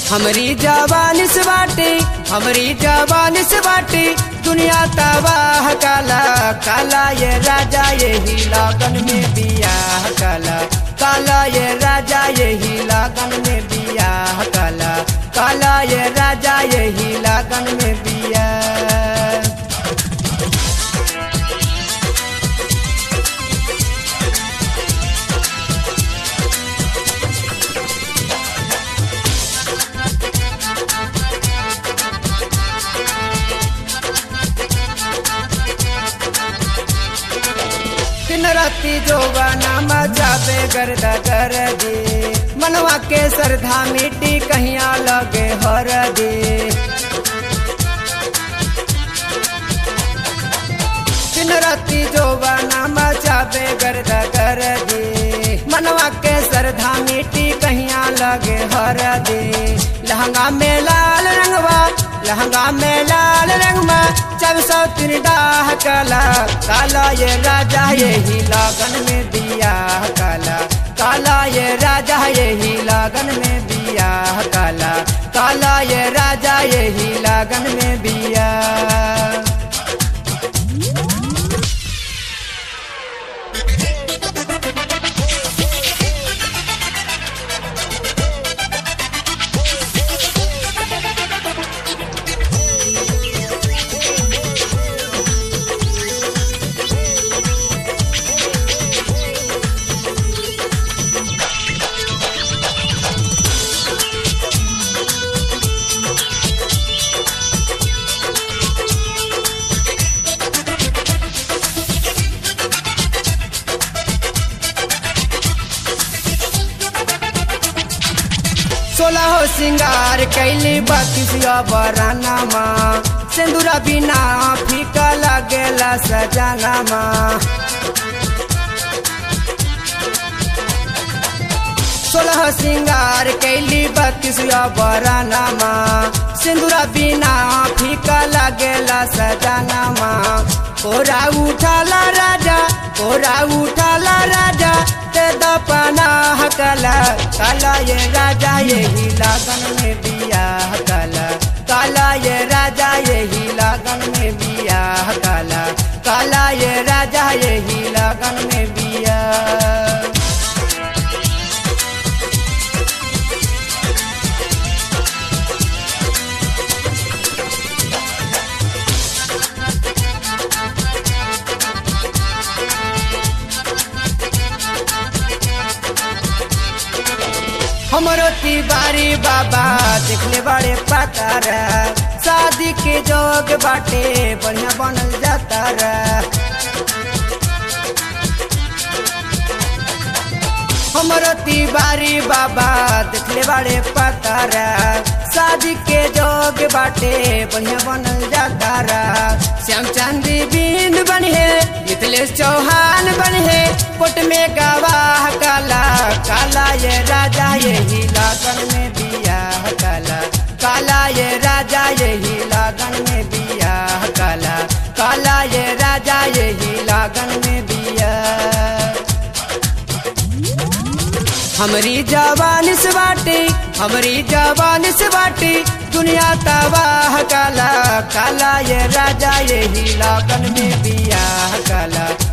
हमरी जवानी से बाटे हमरी जवानी से बाटे दुनिया तबाह काला काला ये राजा यही लगन में बियाह काला काला ये राजा यही लगन में बियाह काला काला ये राजा यही लगन में बियाह दिन राती जोबाना मचाबे गर्दा कर दे मनवा के श्रद्धा मिट्टी कहिया लगे हर दे दिन राती जोबाना मचाबे गर्दा कर दे मनवा के श्रद्धा मिट्टी कहिया लगे हर दे लहंगा में लाल रंगवा लहंगा में लाल रंगवा जब सौ तीन डाह काला काला ये राजा यही लगन में दिया काला काला ये राजा यही लगन में बिया काला काला ये राजा यही लगन में बिया सोलह सिंगार कैली बकिसिया बराना माँ सिंदूरा बिना फीका लगेला सजाना माँ सोलह सिंगार कैली बकिसिया बराना माँ सिंदूरा बिना फीका लगेला सजाना माँ कोरा उठाला राजा कोरा उठाला राजा ते दपना काला काला ये राजा यही लगन में बिया काला काला ये राजा यही लगन में बिया काला काला ये राजा यही लगन में बिया हमरो तिवारी बाबा देखले बड़े पातार शादी के जोग बाटे बढ़िया बनल जाता हमरो तिवारी बाबा देखले बड़े पातार शादी के जोग बाटे बढ़िया बनल जाता श्याम चांदी बिंद बन है मिथिलेश चौहान बन है कोट में गवाह काला काला ये राजा यही लगन में बिया काला काला ये राजा यही लगन में बिया काला काला ये राजा यही लगन में बिया हमरी जवानी से बाटे हमरी जवानी से बाटे दुनिया तबाह काला काला ये राजा यही लगन में बिया काला